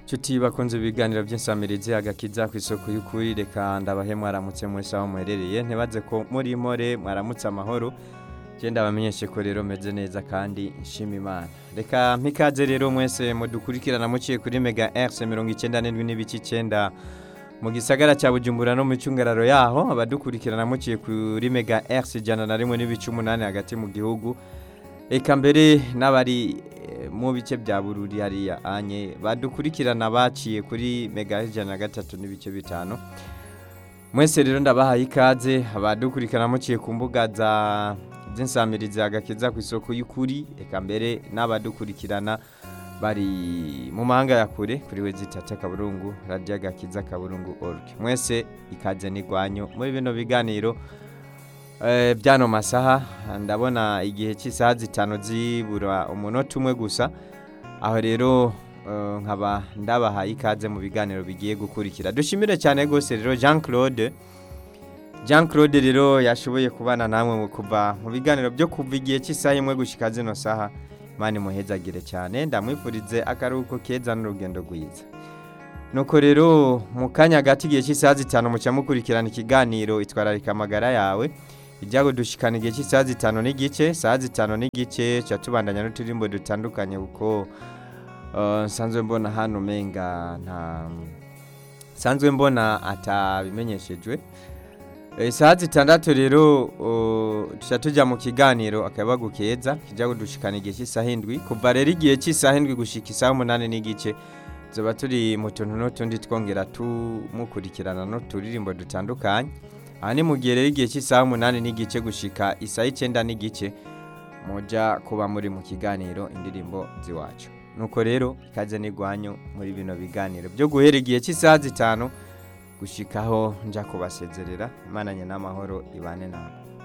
Nshuti bakunze ibiganiro by'insamirizi agakiza ku isoko y'ukuri reka ndabahe mwaramutse mwese aho muherereye ntibaze ko muri more mwaramutse amahoro genda bamenyeshe ko rero meze neza kandi nshima imana reka mpikaze rero mwese mudukurikirana muciye kuri mega RC mirongo icyenda n'indwi n'ibice icyenda mu gisagara cya bujumbura no mu cyungararo yaho abadukurikirana muciye kuri mega RC ijana na rimwe n'ibice umunani hagati mu gihugu Eka mbere n'abari eh, mu bice bya bururi hariya anye badukurikirana baciye kuri mega ijana na gatatu n'ibice bitanu mwese rero ndabahaye ikaze abadukurikirana muciye ku mbuga za z'insamirizi agakiza ku isoko y'ukuri eka mbere n'abadukurikirana bari mu mahanga ya kure kuri we zitata kaburungu radiyo agakiza kaburungu org mwese ikaze n'igwanyu muri bino biganiro Eh, byano masaha ndabona igihe cy'isaha zitanu zibura umunota umwe gusa aho rero eh, nkaba ndabahaye ikaze mu biganiro bigiye gukurikira dushimire cyane rwose rero jean claude jean claude rero yashoboye kubana namwe mu kuva mu biganiro byo kuva igihe cy'isaha imwe gushyika zino saha imana imuhezagire cyane ndamwifurize akaruhuko keza n'urugendo rwiza nuko rero mu kanya gato igihe cy'isaha zitanu muca mukurikirana ikiganiro itwararika amagara yawe ijya dushikana igihe cy'isaha zitanu n'igice saha zitanu n'igice tuba tubandanya n'uturimbo dutandukanye kuko eh, nsanzwe mbona hano umenga nta nsanzwe mbona atabimenyeshejwe Eh, saha zitandatu rero uh, tuca tujya mu kiganiro akayabagu keza kijya kudushikana igihe cy'isaha indwi kuva rero igihe cy'isaha indwi gushika isaha umunani n'igice tuba turi mu tuntu n'utundi twongera tumukurikirana n'uturirimbo dutandukanye aha ni mu gihe rero igihe cy'isaha umunani n'igice gushika isaha icyenda n'igice mujya kuba muri mu kiganiro indirimbo z'iwacu nuko rero ikaze n'igwanyu muri bino biganiro byo guhera igihe cy'isaha zitanu gushikaho njya kubasezerera imana n'amahoro ibane nawe